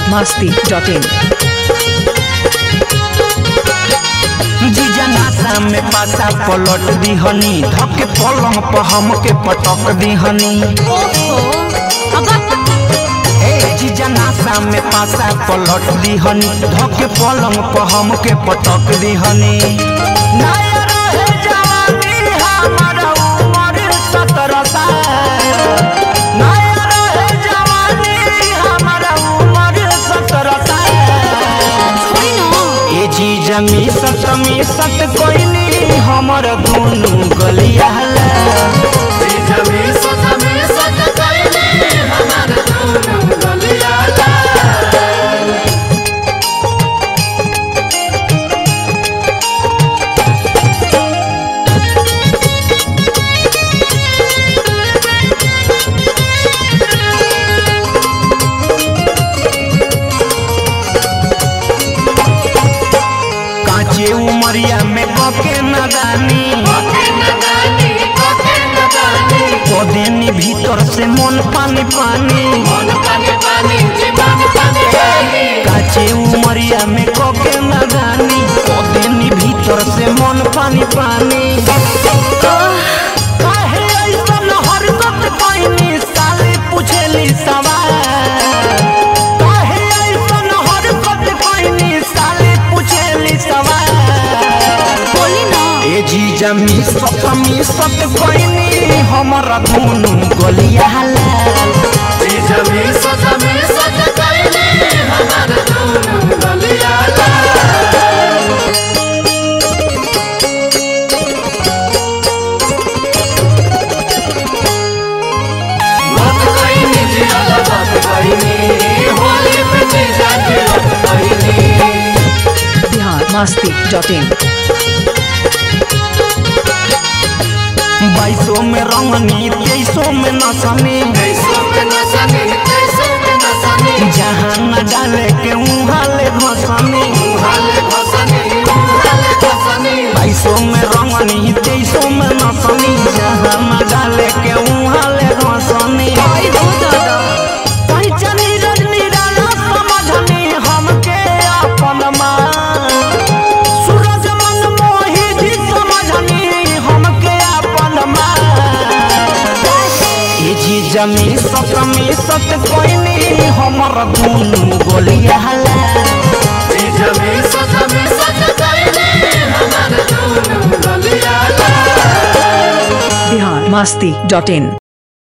masti.in. जीजा नासा में पासा पलट दिहनी धके पलंग पर हमके पटक दिहनी ए जीजा नासा में पासा पलट दिहनी धके पलंग पर हमके पटक दिहनी नया रहे जवानी हमारा उम्र सत्रह साल नया रहे जवानी हमारा उम्र सत्रह साल ए जीजा मी सत मी सत कोइनी हमर दुनु गलिया काचे उमरिया में कके नदानी कदेनी भीतर से मन पानी पानी काचे उमरिया में कके नदानी कदेनी भीतर से मन पानी पानी काहे ऐसन हरकत कइनी साले पूछेली सवाल काहे ऐसन हरकत कइनी साले पूछेली सवाल ए जीजा मी सत मी सत कइनी हमरा दुनु गलिया लाल Bihar masti.in. बाईसों में रंगनी तेईसों में नसनी जहाँ न डाले के उहाँ ले घसनी बाईसों में रंगनी तेईसों में नसनी जहाँ न डाले के उहाँ ले घसनी पहचानी रजनी राना समझनी हमके अपन माँ सूरज मन मोही जी समझनी हमके अपन माँ ए जी जमी सत मी सत कोइनी हमर दुनु गोलिया Bihar masti.in.